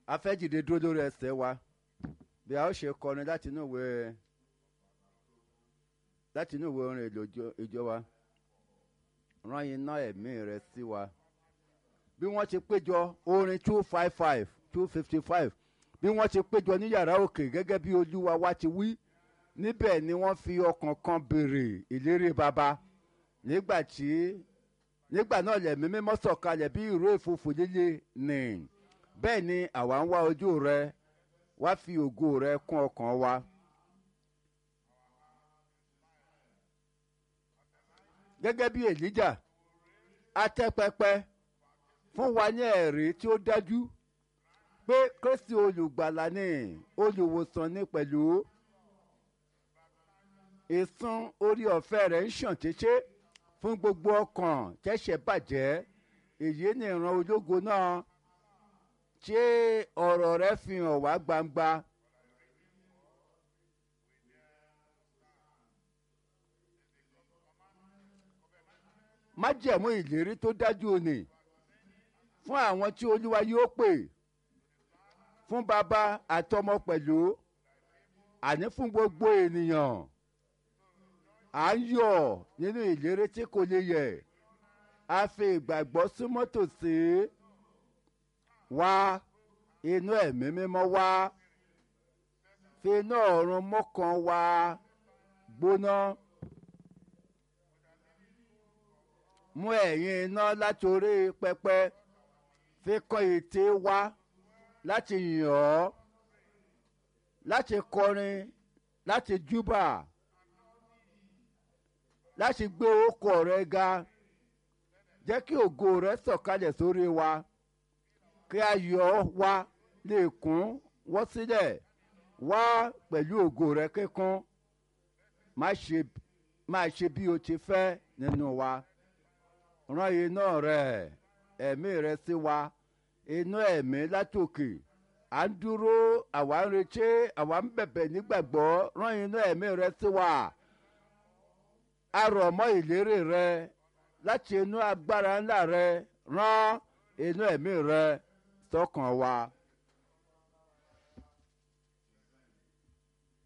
a fẹ́ dìde dúró lórí ẹsẹ̀ wa bí a ó ṣe kọrin láti inú ìwé láti inú ìwé orin èlò ìjọ- ìjọ wa rán iná ẹ̀mí rẹ sí wa bí wọ́n ti péjọ orin two five five two fifty five bí wọ́n ti péjọ ní yàrá òkè gẹ́gẹ́ bí olúwa wa ti wí níbẹ̀ ni wọ́n fi ọkàn kan béèrè ìlérí baba nígbà tí nígbà náà lẹ̀mí mímọ́ sọ̀kalẹ̀ bí ìró ìfòfò líle nì bẹ́ẹ̀ ni àwa ń wá ojú rẹ wá fi ògo rẹ kún ọkàn wa. gẹ́gẹ́ bí èlíjà atẹ́pẹpẹ fún wa ní ẹ̀rí tí ó dájú pé kristi olùgbàlà ni olùwòsàn ni pẹ̀lú ìsun orí ọ̀fẹ́ rẹ̀ ń ṣàn títí fún gbogbo ọkàn tẹ́ṣẹ̀ bàjẹ́ èyí ni ìran ológo náà tí ọ̀rọ̀ rẹ̀ fi hàn wá gbangba. májẹ̀mú ìlérí tó dájú òní fún àwọn tí olúwa yóò pè fún bàbá àtọmọ pẹ̀lú àní fún gbogbo ènìyàn à ń yọ̀ nínú ìlérí tí kò lè yẹ̀ a fi ìgbàgbọ́ súnmọ́ tòsí wá inú ẹ̀mí mímọ́ wá fi iná ọ̀run mọ́kàn wá gbóná mú ẹ̀yìn iná látòrí pẹpẹ fi kọ́ ète wá láti yàn ọ́ láti kọrin láti júbà láti gbé orúkọ rẹ ga jẹ́ kí ògo rẹ sọ̀kalẹ̀ sórí wa kí ayọ̀ wa lè kún wọ́n sílẹ̀ wá pẹ̀lú ògo rẹ kíkún má ṣe má ṣe bí o ti fẹ́ nínú wa rán iná rẹ ẹ̀mí rẹ sí wa iná ẹ̀mí látòkè à ń dúró àwa ń retí àwa ń bẹ̀bẹ̀ nígbàgbọ́ rán iná ẹ̀mí rẹ sí wa a rọ̀ mọ́ ìlérí rẹ láti inú agbára ńlá rẹ rán inú ẹ̀mí rẹ sọ́kàn wa.